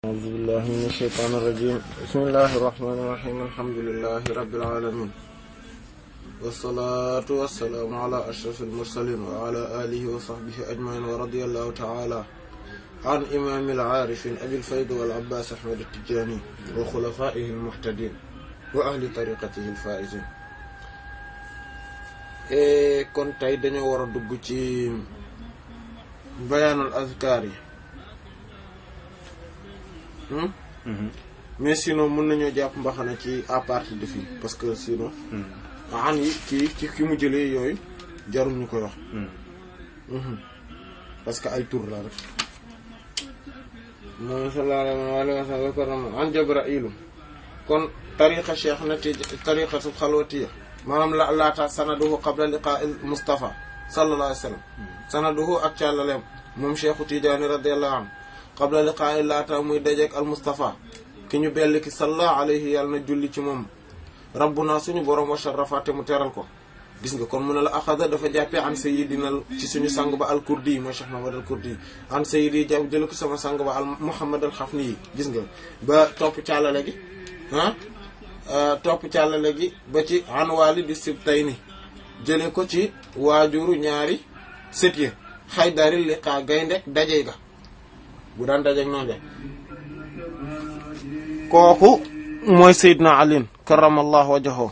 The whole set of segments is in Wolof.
أعوذ بالله من الشيطان الرجيم بسم الله الرحمن الرحيم الحمد لله رب العالمين والصلاة والسلام على أشرف المرسلين وعلى آله وصحبه أجمعين ورضي الله تعالى عن إمام العارفين أبي الفيض والعباس أحمد التجاني وخلفائه المهتدين وأهل طريقته الفائزين kon tey dañoo war a dugg ci bayaanul azkaar yi mais sinon mën nañoo jàpp mbaxana ci à partir de fii parce que sinon an yi kii ci ki mu jëlee yooyu jarul ñu koy wax parce que ay tur la rek moom sallallahu alayhi wa sallam ko an Jabrailu kon tariqa cheikh na ti tariqatu xalwatiya maanaam la laata sanaduhu qabla liqaa Mustafa sallallahu alayhi wa sallam sanaduhu ak càllaleem moom cheikhu Tijaani radiyallahu anhu qabla liqaa laata muy dajeek al Mustafa ki ñu bell ki sallallahu alayhi yàlla na julli ci moom rabbuna suñu borom wa sharafa te mu teral ko gis nga kon mu ne la axada dafa jàppee an sayidina ci suñu sang ba al kurdi yi mooy Cheikh Muhammad al kurdi yi an sayidi yi jàpp jële ko sama sang ba al Muhammad al xafni yi gis nga ba topp càllale gi ah topp càllale gi ba ci an waali di sib tay ni jële ko ci waajuru ñaari sët yi xaydari liqaa gayndek dajey ga bu daan dajeg noonu de kooku mooy Seydina Ali karamallahu wajhahu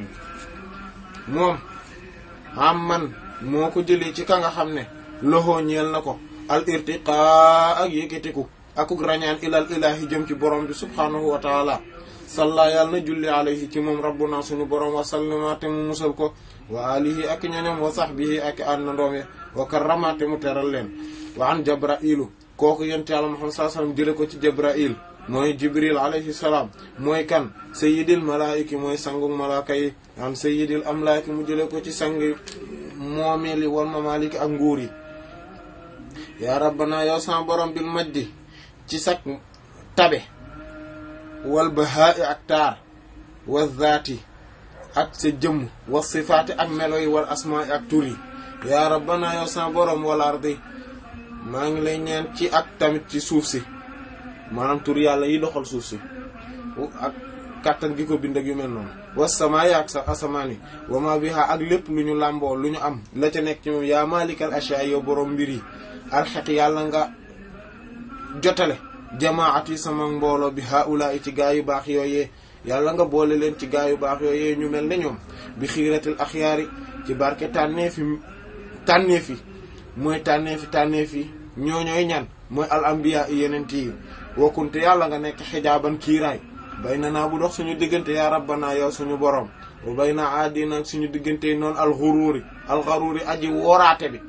moom am man moo ko jëlee ci ka nga xam ne loxoo ñeel na ko al irtiqaa ak yëkkatiku akuk rañaan ilal ilahi jëm ci borom bi subhanahu wa taala salla yàlla na julli alayhi ci moom rabbuna suñu borom wa sallamaate mu musal ko wa alihi ak ñoñom wa sahbihi ak àndandoom ya wa karramaate mu teral leen wa an jabrailu kooku yent yàlla Muhammad sallallahu alayhi wasallam jële ko ci jabrail mooy jibril alayhi salaam mooy kan sayyidil malaayiki mooy sangu malaaka yi an sayyidil amlaaki mu jële ko ci sangi moomeeli wal mamaaliki ak nguur yi yaa rabbana yow sama borom bil majdi ci sak tabe wal bahaai ak taar wa zaati ak sa jëmm wa sifaati ak melo yi wal asmaa ak tur yi yaa rabbana yow sama borom wal ardi maa ngi lay ñaan ci ak tamit ci suuf si maanaam tur yàlla yi doxal suuf si ak kàttan gi ko bind ak yu mel noonu wasamaaya ak sa asamaani wa ma biha ak lépp lu ñu làmboo lu ñu am la ca nekk ci moom yaa malikal asha yow borom mbir yi alxeq yàlla nga jotale jamaat yi sama mbooloo bi haula ci gaa yu baax yooyee yàlla nga boole leen ci gaa yu baax yooyee ñu mel ne ñoom bi xiiratil axyaari ci barke tànneefi tànneefi mooy tànneefi tànneefi ñooñooy ñan mooy al ambiya yenent yi wokkunte yàlla nga nekk xijaaban kiiraay bay na naa bu dox suñu diggante yaa rabbana yow suñu borom bu bay na addina ak suñu diggante noonu alxuruuri alxaruuri aji wooraate bi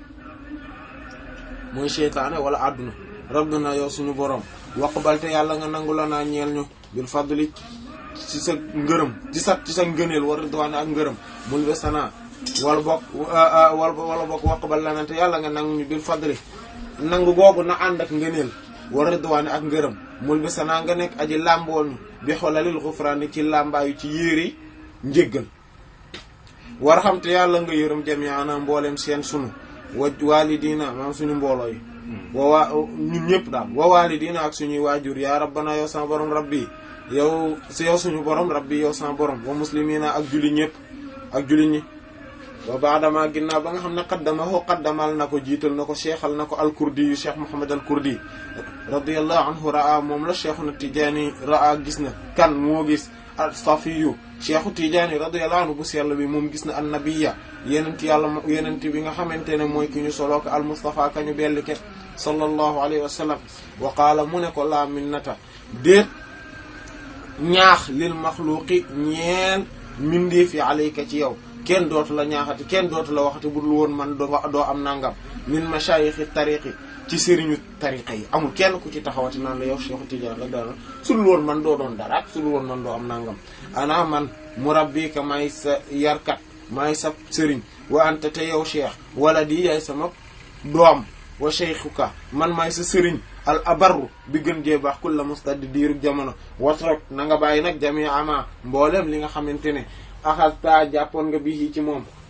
mooy seytaane wala àdduna rabbana yow suñu borom waqbalte yàlla nga nangu la naa ñeel ñu bil fadli ci sa ngërëm ci sa ci sa ngëneel war ridwaane ak ngërëm mul be sana wala bokk wala bokk waqbal la nante yàlla nga nangu ñu bil fadli nangu googu na ànd ak ngëneel war ridwaane ak ngërëm mul bi sanaa nga nekk aji làmbool ñu bi xolalil xufraani ci làmbaayu ci yéeri njéggal war xam te yàlla nga yërëm jamiana mbooleem seen sunu wa waalidina maam suñu mbooloo yi wa waa ñun ñëpp daal wa waalidina ak suñuy waajur yaa rabbana yow sama borom rabbi yow si yow suñu borom rabbi yow sama borom wa muslimina ak julli ñëpp ak julli ñi wa baadama ginnaaw ba nga xam ne qaddamahu qaddamal na ko jiital na ko cheikhal na ko alkurdi yu cheikh mohamad alkurdi radiallahu anhu raa moom la cheikhuna tijaani raa gis na kan moo gis alsafiyu cheikhu tijaani radiallahu anhu bu sell bi moom gis na annabiya yenent yàlla yenent bi nga xamante ne mooy ki ñu soloo ko almustafa ka ñu bellike sallallahu alayhi wa sallam wa qaala mu ne ko laa minnata déet ñaax lil maxluqi ñeel mindeefi alayka ci yow kenn dootu la ñaaxati kenn dootu la waxati bu dul woon man doo am nangam min mashayikhi tariqi ci sëriñu tariqa yi amul kenn ku ci taxawati naan la yow Cheikh Tidiane la dara su dul woon man doo doon dara su dul woon man doo am nangam ana man murabbika may sa yarkat may sa sëriñ wa anta te yow Cheikh wala di yaay sama doom wa cheikhuka man may sa sëriñ al abarru bi gën jee baax kulla mustaddi diirug jamono watrok na nga bàyyi nag jami ama mbooleem li nga xamante ne axasta jàppoon nga bii ci moom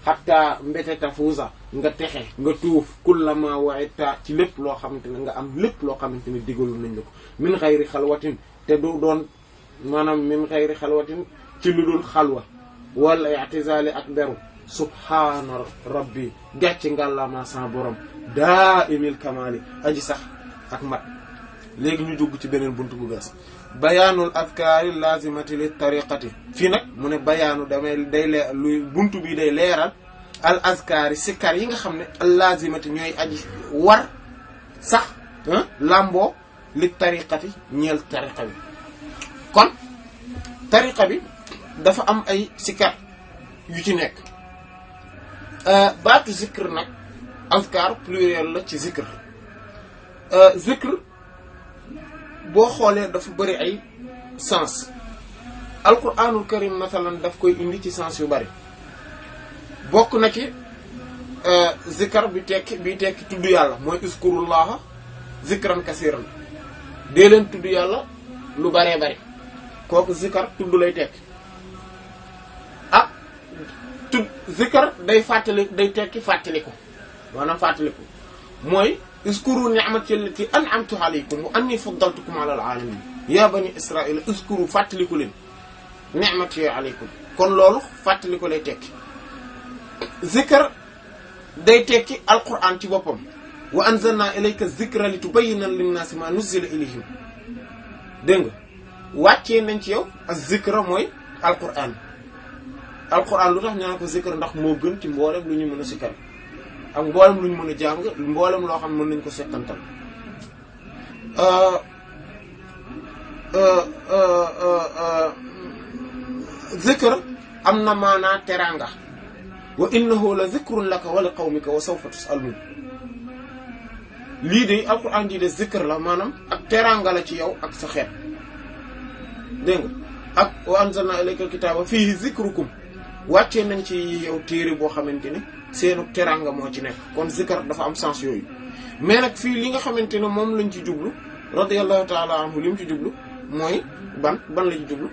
xatta mbete tafuusa nga texe nga tuuf kullama wa'ita ci lépp loo xamante ne nga am lépp loo xamante ne digalu nañ la ko min xayri xalwatin te du doon maanaam min xayri xalwatin ci lu dul xalwa wala i'tizali ak beru subhaana rabbi gàcce ngàllama sa borom daa imil kamali aji sax ak mat léegi ñu dugg ci beneen buntu bu bees bayaanul adkaari lazimati li tariqati fii nag mu ne bayaanu damay day leer luy buntu bi day leeral al azkaari sikkar yi nga xam ne al lazimati ñooy aji war sax lamboo li tariqati ñeel tariqa bi kon tariqa bi dafa am ay sikkar yu ci nekk baatu zikr nag azkar pluriel la ci zikr zikr boo xoolee dafa bëri ay sens alquranul karim masalan daf koy indi ci sens yu bëri bokk na ci zikar bi tekki bi tekki tudd yàlla mooy uskurullaha zikran kasiran dee leen tudd yàlla lu bëree bëri kooku zikar tudd lay tekki ah tudd zikar day fàttali day tekki fàttaliku maanaam fàttaliku mooy uskuru ni'mati allati an'amtu alaykum wa anni faddaltukum ala al-alamin ya bani israila uskuru fàttaliku leen ni'mati alaykum kon loolu fàttaliku lay tekki zikr day tekki alquran ci boppam wa anzalna ilayka zikra li tubayyina lin-nasi ma nuzzila ilayhim dégg nga wàccee nañ ci yow ak zikra mooy alquran alquran lu tax ñaan ko zikr ndax moo gën ci mboolem lu ñu mën a sikkar ak mboolem lu ñu mën a jàng mboolem loo xam mën nañ ko settantal zikr am na maanaa teranga wa innahu la zikrun laka wa li qawmika wa sawfa tusalun lii de alquran ji de zikr la maanaam ak teranga la ci yow ak sa xeet dégg nga ak wa anzalna ilayka alkitaba fihi zikrukum wàccee nañ ci yow téere boo xamante ne seenu teranga moo ci nekk kon zikar dafa am sens yooyu mais nag fii li nga xamante ne moom lañ ci jublu radiyallahu taala anhu li mu ci jublu mooy ban ban la ci jublu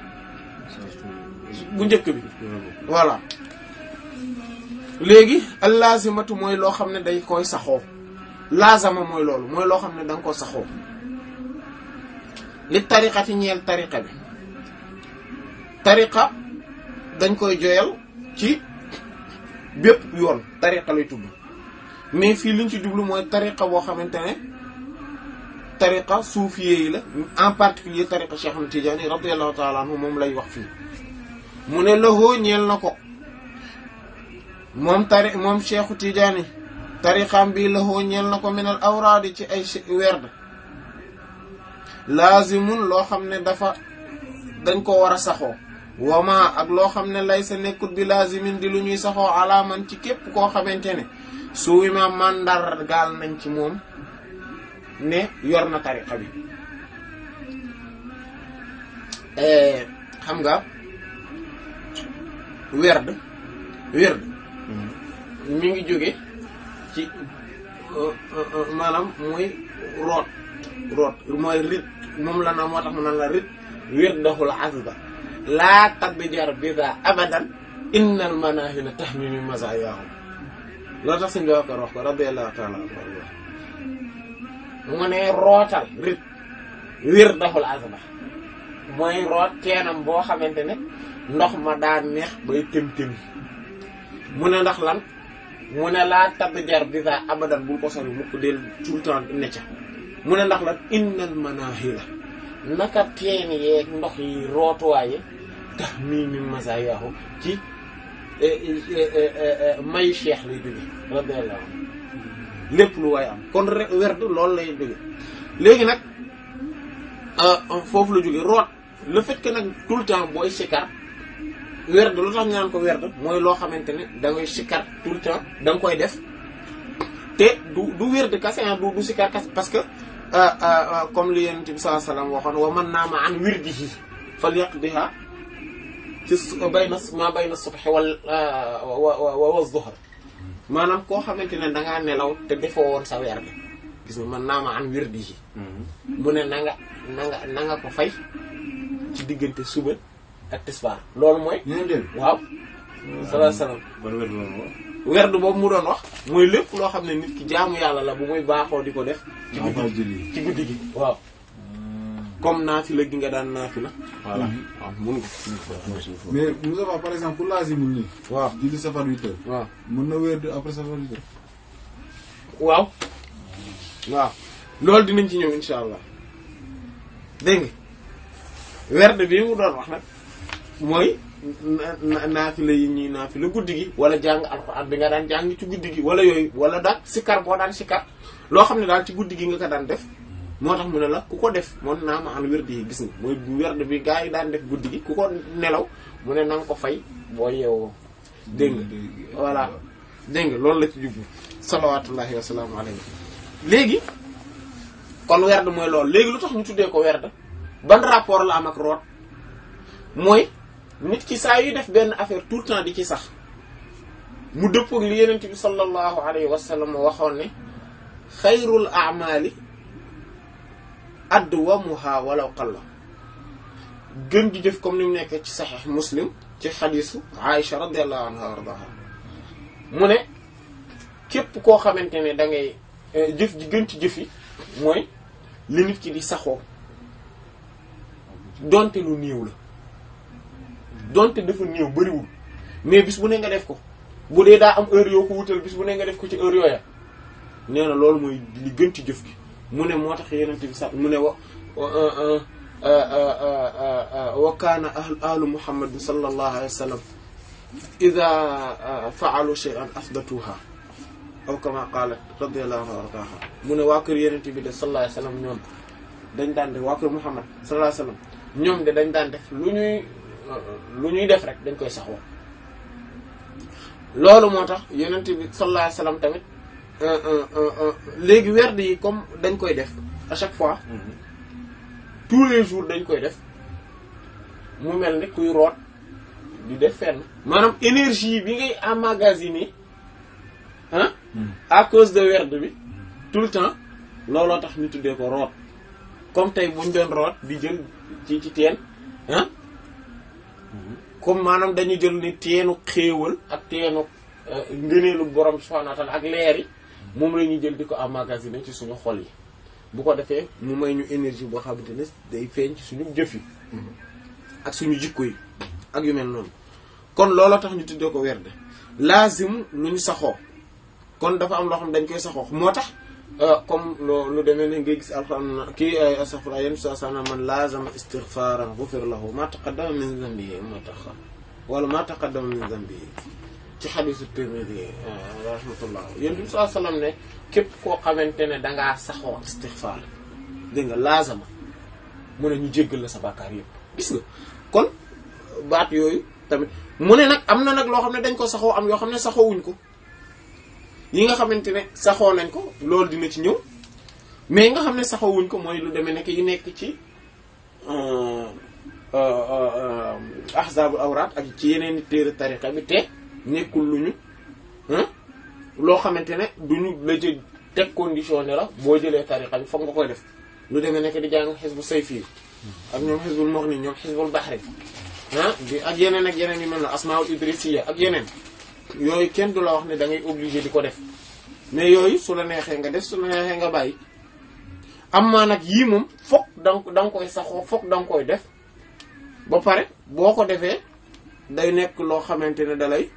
bu njëkk bi voilà léegi al lazimatu mooy loo xam ne day koy saxoo lazama mooy loolu mooy loo xam ne da nga ko saxoo li tariqati ñeel tariqa bi tariqa dañ koy joyal ci bépp yoon tariqa lay tudd mais fii liñ ci jublu mooy tariqa boo xamante ne tariqa suufiyé yi la en particulier tariqa Cheikh Ahmed Tidiane radiyallahu ta'ala anhu moom lay wax fii mu ne loxoo ñeel na ko moom tari moom Cheikhu Tidiane tariqam bi loxoo ñeel na ko minal awraadi ci ay werd laazimun loo xam ne dafa dañ ko war a saxoo wama ak loo xam ne lay sa nekkut bi laazimin di lu ñuy saxoo alaaman ci képp koo xamante ne suuwi ma mandar gaal nañ ci moom ne yor na tariqa bi xam nga werd werd mi ngi jóge ci maanaam muy root root mooy rit moom la na moo tax mu naan la rit wirdaxul azba laa tabjar bida abadan innal manahila tahmimi mazayahum loolu tax suñ bi ko wax ko radiyallahu ta'ala anhu mu ne rootal rit wirdaxul azba mooy root teenam boo xamante ne ndox ma daa neex bay tëm-tëm mu ne ndax lan mu ne laa tabjar bida abadan bul ko sori mukk del tout le temps ne ca mu ne ndax lan innal manahila naka teen yeeg ndox yi rootuwaaye tax mii mi masayahu ci mayu cheikh lay jóge radiyallahu anhu lépp lu waay am kon werd loolu lay jóge léegi nag foofu la jóge root le fait que nag tout le temps booy sikar werd lu tax ñu naan ko werd mooy loo xamante ne da ngay sikar tout le temps da nga koy def te du du werd kase du du sikar kase parce que comme li yonent bi sallallahu alayhi wasallam waxoon wa man naama an wirdihi falyaqdiha ci bayna ma bayna subhi wal wa wa dhuhr maanaam koo xamante ne da ngaa nelaw te defoo woon sa werd gis nga man naama an wirdihi mu ne na nga na nga na nga ko fay ci diggante suba ak tisbaar loolu mooy waaw sallallahu alayhi wasallam ban wér la moom. werd boobu mu doon wax mooy lépp loo xam ne nit ki jaamu yàlla la bu muy baaxoo di ko def ci daa guddi faa jëli. ci guddi gi waaw comme naafila gi nga daan naafila voilà waaw mun nga mais Moussa Ba par exemple pour laazimul nii. waaw julli safar huit heures. waaw mën na wér de après safar huit heures. waaw waaw loolu dinañ ci ñëw insha allah dégg nga werd bi mu doon wax nag mooy na naafila yi ñuy naafila guddi gi wala jàng alxuraan bi nga daan jàng ci guddi gi wala yooyu wala daal sikar boo daan sikar loo xam ne daal ci guddi gi nga ko daan def moo tax mu ne la ku ko def moon naa ma an werd yi gis nga mooy bu werd bi gaa yi daan def guddi gi ku ko nelaw mu ne na nga ko fay boo yeewoo dégg nga voilà dégg nga loolu la ci jubbu salawatullahi wasalaamu alayhi léegi kon werd mooy loolu léegi lu tax ñu tuddee ko werd ban rapport la am ak root mooy nit ki saa yu def benn affaire tout le temps di ci sax mu dëppook li yenent bi sallallahu alayhi wa sallam waxoon ne xayrul a'mali adwamuha walaw qalla gën di jëf comme ni mu nekk ci saxiix muslim ci xadiisu Aïcha radiyallahu anha wa ardaha mu ne képp koo xamante ne da ngay jëf ji gën ci jëf yi mooy li nit ki di saxoo donte lu néew la donte dafa néew bariwul mais bis bu ne nga def ko bu dee daa am heure yoo ko wutal bis bu ne nga def ko ci heure yooya nee na loolu mooy li gën ci jëf gi mu ne moo tax yenente bi sax mu ne wa wa kaana ahlu muhammadin sallallahu alayhi wa sallam ida fa'alu shay'an asbatuha aw kama qalat radiyallahu anha wardaha mu ne waa kër yenente bi de sallallahu alayhi wa sallam ñoom dañ daan def waa kër muhammad sallallahu alayhi wa sallam ñoom de dañ daan def lu ñuy lu ñuy def rek dañ koy saxoo loolu moo tax yenente bi sallallahu alayhi wa sallam tamit léegi werd yi comme dañ koy def à chaque fois tous les jours dañ koy def mu mel ni kuy root di def fenn maanaam énergie bi ngay emmagasiner ah à cause de werd bi tout le temps looloo tax ñu tuddee ko root comme tey buñ doon root di jël ci ci teen ah comme maanaam dañu jël ni teenu xéewal ak teenu ngëneelu borom subhanahu wa ta'ala ak leer yi moom la ñuy jël di ko emmagasiner ci suñu xol yi bu ko defee mu may ñu énergie boo xamante ne day feeñ ci suñu jëf yi ak suñu jikko yi ak yu mel noonu kon looloo tax ñu tuddee ko werd lazim lu ñu saxoo kon dafa am loo xam dañ koy saxoo moo tax comme loo lu demee ne ngay gis alxuraan kii astaghfirullah yenn saa sana man lazama istighfaran ghufira lahu ma taqaddama min dhanbihi ma taxar wala ma taqaddama min dhanbihi ci xadisu Tirmidhi rahmatullah yéen bi saa sallam ne képp koo xamante ne dangaa saxoo istighfar dégg nga laazama mu ne ñu jéggal la sa bàkkaar yëpp gis nga kon baat yooyu tamit mu ne nag am na nag loo xam ne dañ ko saxoo am yoo xam ne saxoowuñ ko yi nga xamante ne saxoo nañ ko loolu dina ci ñëw mais yi nga xam ne saxoowuñ ko mooy lu demee nekk yi nekk ci ahzabul awraat ak ci yeneen i téere tariqa bi te nekkul lu ñu loo xamante ne duñu la jë teg condition ne la boo jëlee tariqa bi foog nga koy def lu demee nekk di jàng xisbu sayfi ak ñoom xisbul mughni ñoom xisbul bahri ah bi ak yeneen ak yeneen yu mel na asmaul idrisiya ak yeneen yooyu kenn du la wax ne da ngay obligé di ko def mais yooyu su la neexee nga def su la neexee nga bàyyi am maa nag yii moom fokk da nga da nga koy saxoo fokk da nga koy def ba pare boo ko defee day nekk loo xamante ne dalay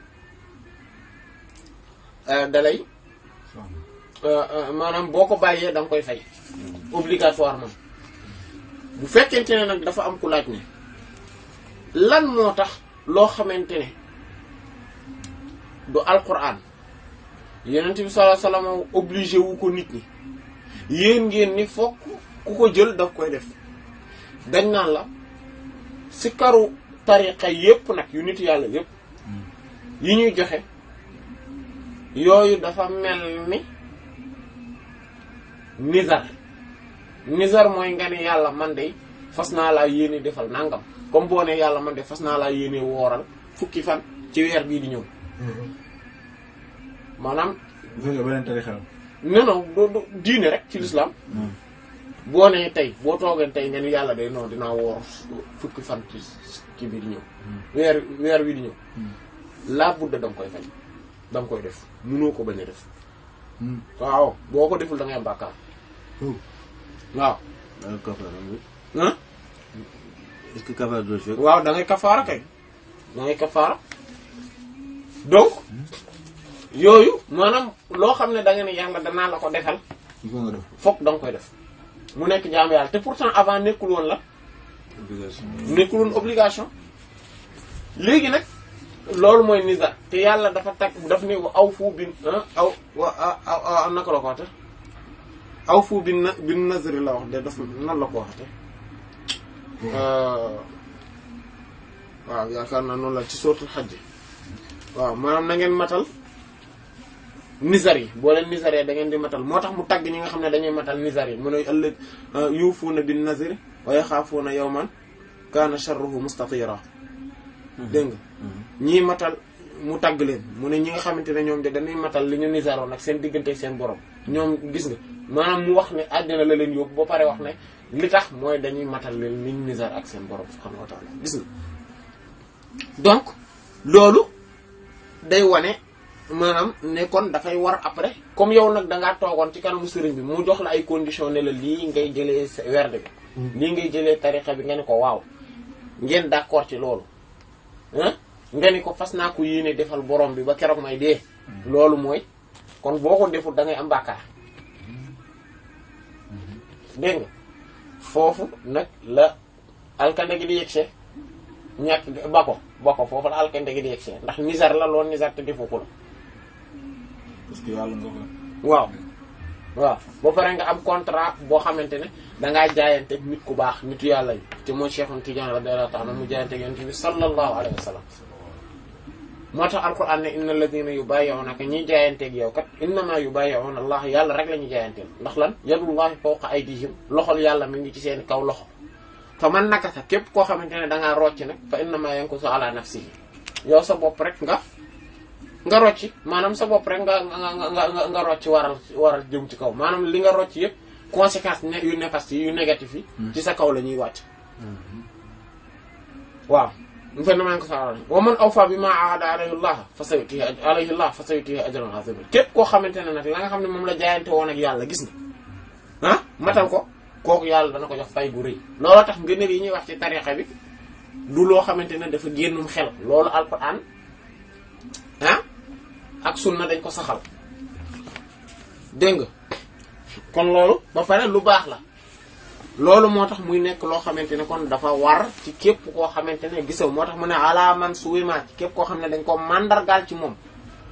dalay maanaam boo ko bàyyee da nga koy fay obligatoirement bu fekkente ne nag dafa am ku laaj ne lan moo tax loo xamante ne du alquran yenent bi sallallahu alayhi wasallam obligé wu ko nit ñi yéen ngeen ni fokk ku ko jël daf koy def dañ naan la si karu tariqa yépp nag yu nit yàlla yépp yi ñuy joxe yooyu dafa mel ni nizar nizar mooy nga ne yàlla man de fas naa laa yéene defal nangam comme boo ne yàlla man de fas naa laa yéene wooral fukki fan ci weer bii di ñëw maanaam bu fekkee beneen tarixa non non du du diine rek ci l'islam boo nee tey boo toogee tey nga ni yàlla day non dinaa woor fukki fan ci ci bii di ñëw weer weer wi di ñëw laa budda da nga koy fay da nga koy def mënoo ko bañ a def waaw boo ko deful da ngay am bàkkaar waaw ak kafaara bi ah est-ce que kafaara doo fekk waaw da ngay kafaara kay da ngay kafaara donc yooyu maanaam loo xam ne da nga ne yàlla danaa la ko defal il faut nga def ko fokk da nga koy def mu nekk jaamu yàlla te pourtant avant nekkul woon la obligation nekkul woon obligation léegi nag loolu mooy nisa te yàlla dafa tag daf ne aw fu bin aw wa aw naka la ko waxte aw fu bin na bin nazri la wax de daf nan la ko waxte waaw yaakaar naa noonu la ci sootul xajj waaw maanaam na ngeen matal nizar yi boo leen nizaree da ngeen di matal moo tax mu tagg ñi nga xam ne dañuy matal nizar yi mu ne ëllëg yuufuuna bin nazri wa yaxaafuuna yawman kaana sharruhu mustatira dégg nga ñii matal mu tagg leen mu ne ñi nga xamante ne ñoom de dañuy matal li ñu nizaroon ak seen diggante ak seen borom ñoom gis nga maanaam mu wax ne àddina la leen yóbbu ba pare wax ne li tax mooy dañuy matal leen li ñu nizar ak seen borom subhanahu wa ta'ala gis nga donc loolu day wane maanaam ne kon dafay war après comme yow nag dangaa toogoon ci kanamu sëriñ bi mu jox la ay conditions ne la lii ngay jëlee sa werd bi lii ngay jëlee tarixa bi nga ne ko waaw ngeen d'accord ci loolu ah nga ni ko fas naa ko yéene defal borom bi ba keroog may dee loolu mooy kon boo ko deful da ngay am bàkkaar dégg nga foofu nag la alkande gi di yegsee ñàkk ba ko ba ko foofu la alkande gi di yegsee ndax nizar la loolu nizar te defu ko la parce que yàlla nga fa waaw waaw ba pare nga am contrat boo xamante ne dangaa jaayante nit ku baax nitu yàlla yi te mooy Cheikhul Tidiane radiyallahu ta'ala mu jaayante yonent bi sallallahu alayhi wa sallam moo tax alquran ne inna alladhina yubayyi'unaka ñiy jaayanteeg yow kat innama yubayyi'una allah yàlla rek la ñuy jaayanteel ndax lan yadullahi fawqa aydihim loxol yàlla mi ngi ci seen kaw loxo fa man nakasa képp koo xamante ne dangaa rocc nag fa innama yankusu ala nafsihi yow sa bopp rek nga nga rocci maanaam sa bopp rek nga nga nga nga nga rocci waral waral jëm ci kaw maanaam li nga rocc yëpp conséquences ne yu néfastes yi yu négatif yi ci sa kaw la ñuy wàcc waaw mu fe namaa ko sa waral wa man awfa bi ma ahada alayhi llah fa sayutihi alayhi llah fa sayutihi ajran azima képp koo xamante ne nag la nga xam ne moom la jaayante woon ak yàlla gis nga ah matal ko kooku yàlla dana ko jox fay gu rëy looloo tax ngëneel yi ñuy wax ci tarixa bi du loo xamante ne dafa génnum xel loolu alquran ah ak sunna dañ ko saxal dégg nga kon loolu ba pare lu baax la loolu moo tax muy nekk loo xamante ne kon dafa war ci képp koo xamante ne gisaw moo tax mu ne ala man suwima ci képp koo xam ne dañ ko màndargaal ci moom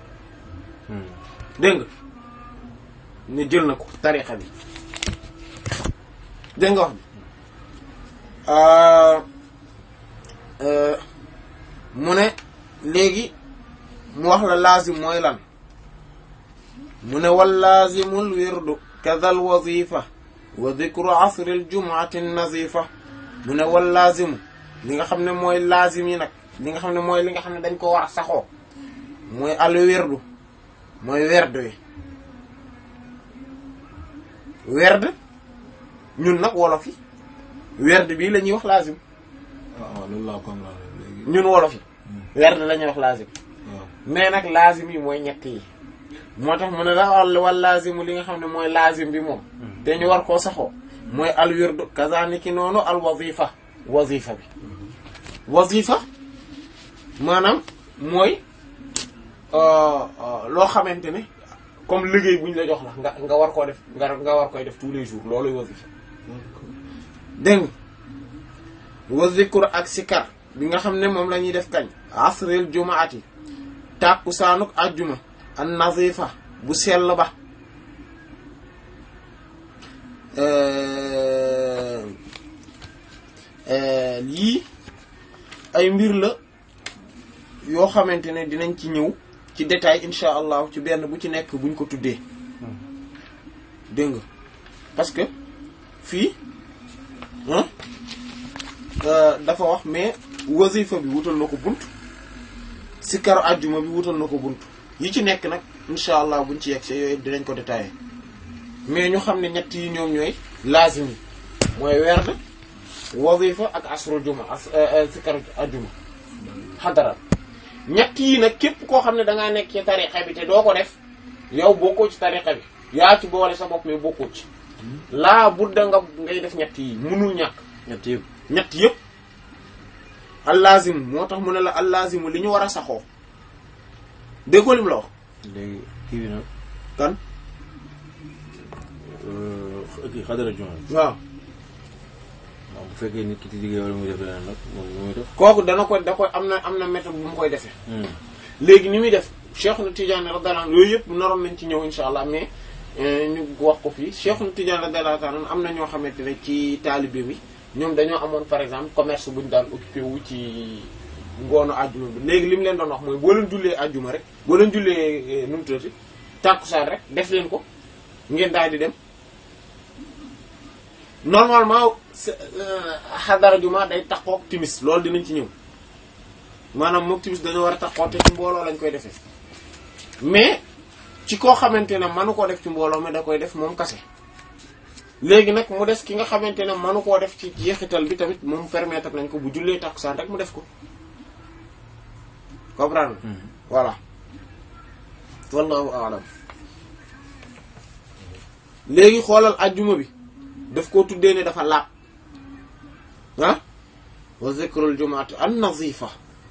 dégg nga ne jël na ko tarixa bi dégg nga wax bi mu ne léegi mu wax la laazim mooy lan mu ne wal laazimul wirdu kadal wazifa wa dhikru asri al jumu'ati nazifa mu ne wal laazimu li nga xam ne mooy laazim yi nag li nga xam ne mooy li nga xam ne dañ ko war a saxoo mooy al wirdu mooy werd wi werd ñun nag wolof yi werd bii la ñuy wax laazim waaw waaw loolu laa comprendre léegi ñun wolof yi werd la ñuy wax laazim waaw mais nag laazim yi mooy ñett yi moo tax mu ne la wal wal laazimu li nga xam ne mooy laazim bi moom te ñu war koo saxoo mooy al wirdu kazaniki noonu al wazifa wazifa bi wazifa maanaam mooy loo xamante ne comme liggéey bu ñu la jox la nga nga war koo def nga nga war koy def tous les jours looluy wazifa dégg nga wa zikr ak sikar bi nga xam ne moom la ñuy def kañ asril jumaati tàkku saanuk ajjuma an nazifa bu sell ba lii ay mbir la yoo xamante ne dinañ ci ñëw ci détail insha allah ci benn bu ci nekk buñ ko tuddee dégg nga parce que fii dafa wax mais wasifa bi wutal na ko bunt sikaru ajjuma bi wutal na ko bunt yi ci nekk nag insha allah buñ ci yegsee yooyu dinañ ko détaillé mais ñu xam ne ñett yi ñoom ñooy laazim yi mooy werd wasifa ak asru juma as sikaru ajjuma xadaral ñett yi nag képp koo xam ne da ngaa nekk ci tariqa bi te doo ko def yow bokkoo ci tariqa bi yaa ci boole sa bopp mais bokkoo ci laa budda nga ngay def ñett yi munul ñàkk ñett yëpp ñett yëpp allazim moo tax mu ne la allazim li ñu war a saxoo déggoo lim la wax léegi kii bi nag kan kii xadara juma waaw moom bu fekkee nit ki ci liggéey wala muy def leneen nag moom lu muy def kooku dana ko da koy am na am na méthode bu mu koy defee léegi ni muy def Cheikh na Tidiane radiyallahu anhu yooyu yëpp naroon nañ ci ñëw insha allah mais ñu wax ko fii Cheikh na Tidiane radiyallahu anhu am na ñoo xamante ne ci taalibe bi ñoom dañoo amoon par exemple commerce bu ñu daan occupé wu ci ngoonu àjjuma bi léegi li mu leen doon wax mooy boo leen jullee àjjuma rek boo leen jullee nu mu tuddati tàkkusaan rek def leen ko ngeen daal di dem normalement xadara juma day taxook timis loolu dinañ ci ñëw maanaam mook timis dañoo war a taxoo te ci mbooloo lañ koy defee mais ci koo xamante ne manu koo def ci mbooloo mi da koy def moom kase léegi nag mu des ki nga xamante ne manu koo def ci jeexital bi tamit moom permettre nañ ko bu jullee takkusaan rek mu def ko comprendre voilà wallahu a'lam léegi xoolal ajjuma bi daf koo tuddee ne dafa laab ah wa zikrul jumaati an nazifa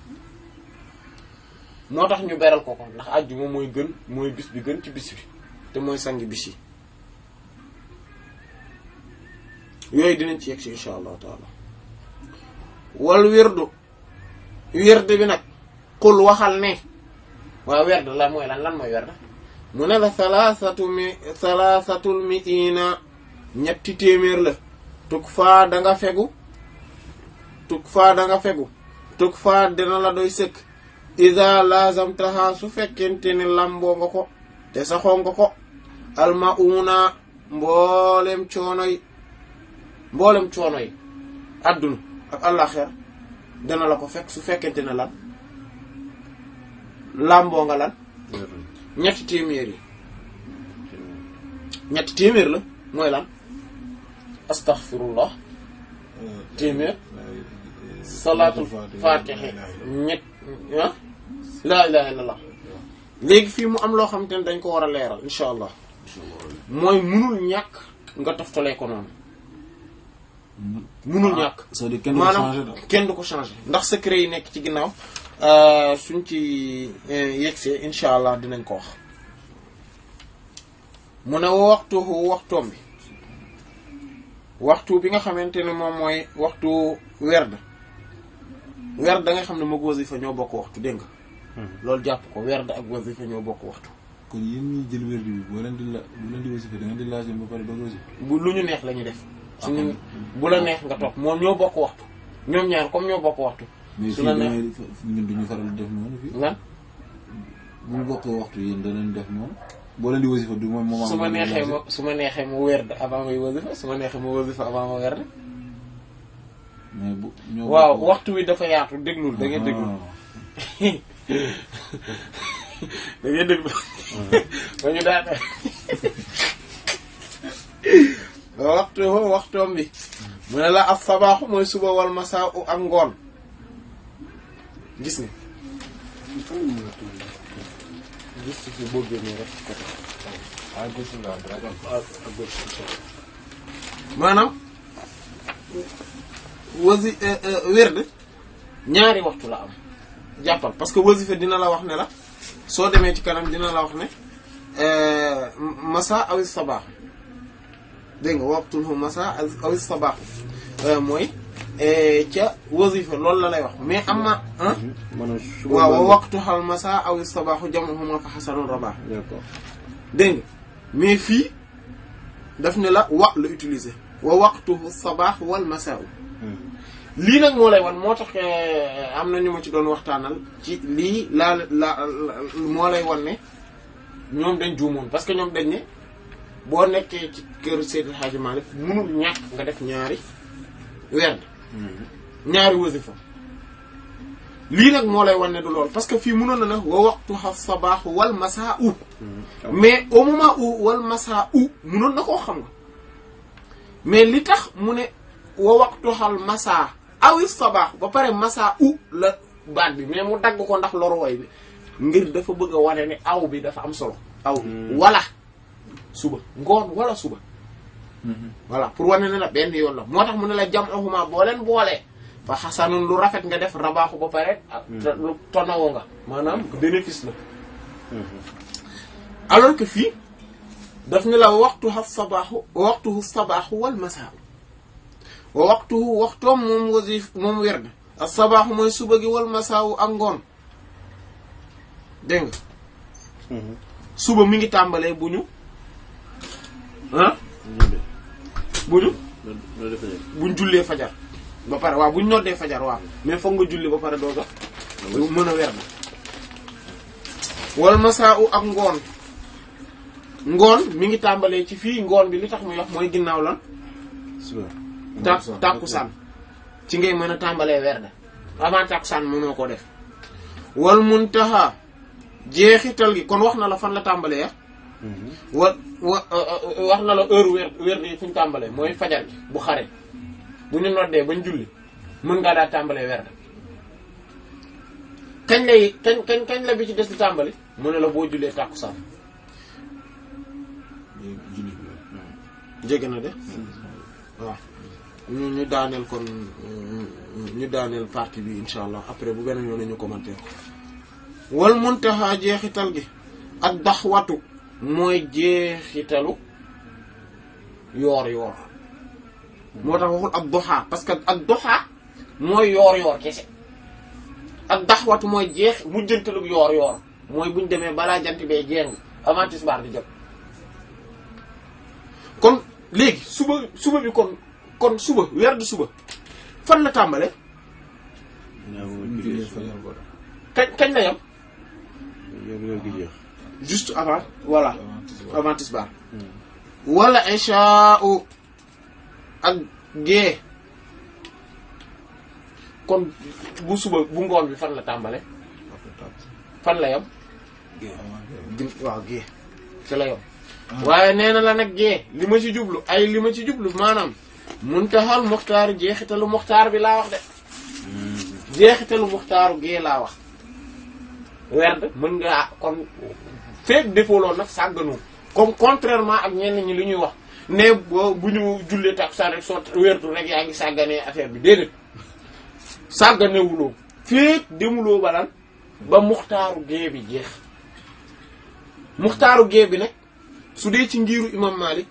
moo tax ñu beral ko ko ndax ajjuma mooy gën mooy bis bi gën ci bis bi te mooy sangi bis yi yooyu dinañ ci yegg si insha allahu taala wal wirdu wird bi nag xul waxal ne waaw werd la mooy lan lan mooy werd mu ne la salaasatu mi salaasatul mi ina ñetti téeméer la tuk faa da nga fegu tuk faa da nga fegu tuk faa dina la doy sëkk isa lazam taxa su fekkente ne lamboo nga ko te saxoo nga ko alma una mboolem coono yi mboolem coono yi adduna ak àllaxer dana la ko fekk su fekkente ne lan lamboo nga lan ñetti téeméer yi ñetti téeméer la mooy lan astaghfirullah téeméer salaatul faatihi ñett ah laa ilaha illallah léegi fii mu am loo xam te ne dañ ko war a leeral insha allah mooy munul ñàkk nga toftalee ko noonu munul ñàkk c'est-à-dire kenn du ko maanaam changé daal. kenn du ko changé ndax secret yi nekk ci ginnaaw suñ ci yegsee insha allah dinañ ko wax mu ne waxtu waxtoom bi waxtu bi nga xamante ne moom mooy waxtu werd werd da nga xam ne moog wasifa ñoo bokk waxtu dégg nga loolu jàpp ko werd ak wasifa ñoo bokk waxtu kon yéen ñiy jël wér bi boo leen di la bu leen di wasifa da ngeen di laajte ba pare doog wasifa. bu lu ñu neex la ñuy def suñu bu la neex nga toog moom ñoo bokk waxtu ñoom ñaar comme ñoo bokk waxtu mais su fii la da neex ngay ñun duñu faral di def noonu fii. lan bu ñu bokkee waxtu yéen da leen def noonu. boo leen di wasifa du moom moment. su ma ngeen di neexee ma laajte. su ma neexee ma werd avant may wasifa su ma neexee ma wasifa avant ma werd mais bu ñoo waaw bokk waxtu wi dafa yaatu déglul da ngeen déglu da ngeen déglu ba ñu daata waxtu waxtoom bi mu ne la af sabaaxu mooy suba wal masaa u ak ngoon gis nga gis ci boo génnee rek ci côté à gauche nga am rek à gauche insha Allah maanaam wasi werd ñaari waxtu la am jàppal parce que wasifa dina la wax ne la soo demee ci kanam dina la wax ne masa awi sabaax dégg nga waxtul hu masa awi sabaax mooy ca wasifa loolu la lay wax mais am na ah maanaam suba waaw wa ngoon waxtu xal masa awi sabaaxu jamuhuma fa xasanul rabaax d'accord dégg nga mais fii daf ne la wa la utiliser wa waqtuhu sabaax wal masaa lii nag moo lay wan moo tax am na ñu ma ci doon waxtaanal ci lii laa la moo lay wan ne ñoom dañ juumoon parce que ñoom dañ ne boo nekkee ci kër Seydil Hadji Malick munul ñàkk nga def ñaari werd ñaari wasifa lii nag moo lay wan ne du lool parce que fii munoon na na wa waqtuha sabaax wal masaa u mais au moment où wal masaa u munoon na koo xam nga mais li tax mu ne wa waqtuhal masaa awi sabaax ba pare masaa u la baat bi mais mu dagg ko ndax loru way bi ngir dafa bëgg a wane ne aw bi dafa am solo aw bi wala suba ngoon wala suba voilà pour wane ne la benn yoon la moo tax mu ne la jam'uhuma boo leen boolee fa xasanun lu rafet nga def rabaaxu ba pare ak lu tonawo nga maanaam bénéfice la alors que fii daf ne la waxtuha sabaaxu waxtuhu sabaaxu wal masaa wa waxtuhu waxtoom moom wasif moom werd ak sabaaxu mooy suba gi wal masaawu ak ngoon dégg nga suba mi ngi tàmbalee bu ñu ah bu ñu loolu dafa nekk. buñ jullee fajar ba pare waaw buñ noddee fajar waaw mais foog nga julli ba pare dooga mën a werd wal masaawu ak ngoon ngoon mi ngi tàmbalee ci fii ngoon bi li tax muy wax mooy ginnaaw lan suba. ta tàkkusaan ci ngay mën a tàmbalee werd avant tàkkusaan mënoo ko def wal muntaha jeexital gi kon wax na la fan la tàmbalee ah wa wa wax na la heure weer weer yi fu ñu tàmbalee mooy fajar gi bu xare bu ñu noddee bañ julli mën ngaa daal tàmbalee weer kañ lay kañ kañ kañ la bi ci des di tàmbali mu ne la boo jullee tàkkusaan julli bi la. jege na de waaw ñu ñu daaneel kon ñu daaneel partie bi insha allah après bu beneen yoon ñu commenter ko wal muntaha jeexital gi ak daxwatu mooy jeexitalu yoor yoor moo tax waxul ak doxaa parce que ak doxaa mooy yoor yoor kese ak daxwatu mooy jeex mujjantalu yoor yoor mooy buñ demee balaa jant bee jéng avant tisbaar di jot kon léegi suba suba bi kon kon suba weer di suba fan la tàmbale ginnaaw bu boo ñu jullee jullee suba. fajar ba kañ kañ la yam yor yor gi jeex. juste avant voilà avant tisbaar. avant tisbaar wala isha'u ak gée kon bu suba bu ngoon bi fan la tàmbale après tàkku. fan la yam avant gee. di waaw gée ci la yam waaye nee na la nag gée li ma ci jublu ay li ma ci jublu maanaam muntahal muxtaar jeexitalu muxtaar bi laa wax de jeexitalu muxtaaru gée laa wax werd mën nga kon feeg defoo loolu nag sàgganu comme contrairement ak ñenn ñi li ñuy wax ne boo bu ñu jullee takkusaan rek soo werdu rek yaa ngi sàgganee affaire bi déedéet sàgganewuloo feeg demuloo balan ba muxtaaru gée bi jeex muxtaaru gée bi nag su dee ci ngiiru imam Malik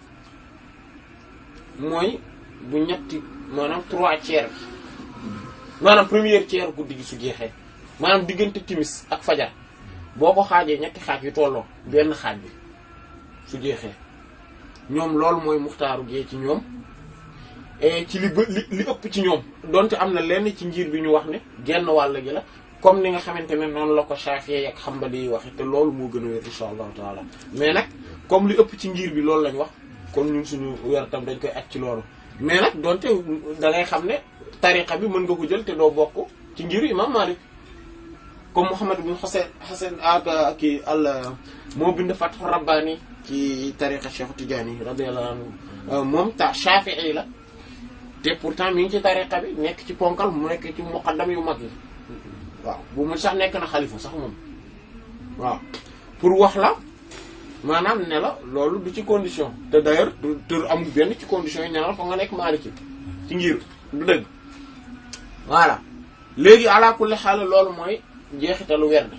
mooy bu ñetti maanaam trois tiers bi maanaam première tiers guddi gi su jeexee maanaam diggante timis ak fajar boo ko xaajee ñetti xaaj yu tolloo benn xaaj bi su jeexee ñoom loolu mooy muxtaaru gee ci ñoom et ci li bë- li li ëpp ci ñoom donte am na lenn ci ngir bi ñu wax ne genn wàll gi la comme ni nga xamante ne noonu la ko Shafi'i ak Hanbali yi waxe te loolu moo gën a wér insha allahu taala mais nag comme li ëpp ci ngir bi loolu lañ wax kon ñun suñu weer tam dañ koy aj ci loolu mais nag donte da ngay xam ne tariqa bi mën nga ko jël te doo bokk ci ngiru imam Malik comme Muhammad ibn Husayn Hasan ak kii al moo bind Fathu Rabbani ci tariqa Cheikh Tidiane radiyallahu anhu moom ta Shafi'i la te pourtant mi ngi ci tariqa bi nekk ci ponkal mu nekk ci muqaddam yu mag yi waaw bu mu sax nekk na xalifa sax moom waaw pour wax la maanaam ne la loolu du ci condition te d'ailleurs du tër amul benn ci condition yi ñaanal ko nga nekk Maliki ci ngir du dëgg voilà léegi ala kulli xaal loolu mooy jeexitalu werd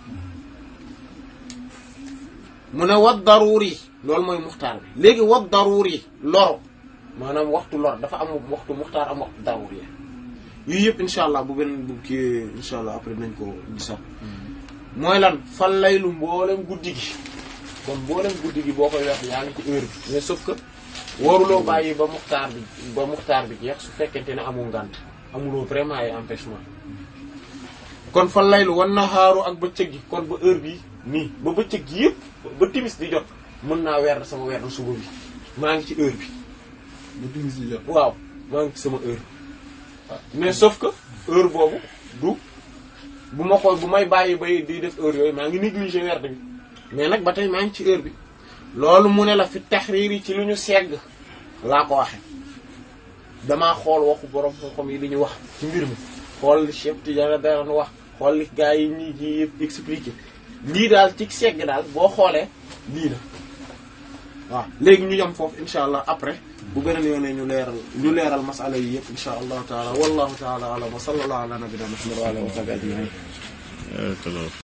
mu ne wat daruri loolu mooy muxtaar bi léegi wat daruri loro maanaam waxtu lor dafa am waxtu muxtaar am waxtu daruri yii yëpp incha allah bu beneen bu kii incha allah après nañ ko gisat mooy lan fal laylu mboolem guddi gi kon mboolem guddi gi boo koy wax yaa ngi ci heure bi mais sauf que waruloo bàyyi ba muxtaar bi ba muxtaar bi jeex su fekkente ne amul ngànt amuloo vraiment ay empêchement kon fal laylu wan naxaaru ak bëccëg gi kon ba heure bi nii ba bëccëg gi yëpp ba timis di jot mën naa weer sama weer suba bi maa ngi ci heure bi bu timis di jot. waaw maa ngi ci sama heure mais sauf que heure boobu du bu ma koy bu may bàyyi bay di def heure yooyu maa ngi négliger werd bi mais nag ba tey maa ngi ci heure bi loolu mu ne la fi taxriir yi ci lu ñu segg laa ko waxe damaa xool waxu borom xam-xam yi li ñu wax ci mbir mi xool li Cheikh Tidiane daan wax xool li gaa yi ñi ji yëpp expliqué lii daal ci segg daal boo xoolee lii la waaw léegi ñu yem foofu insha allah après bu beneen yoonee ñu leeral ñu leeral masala yi yëpp insha allahu taala wallahu taala alam wa sallallahu ala nabina muhammad wa alihi wa sahbihi ajma'in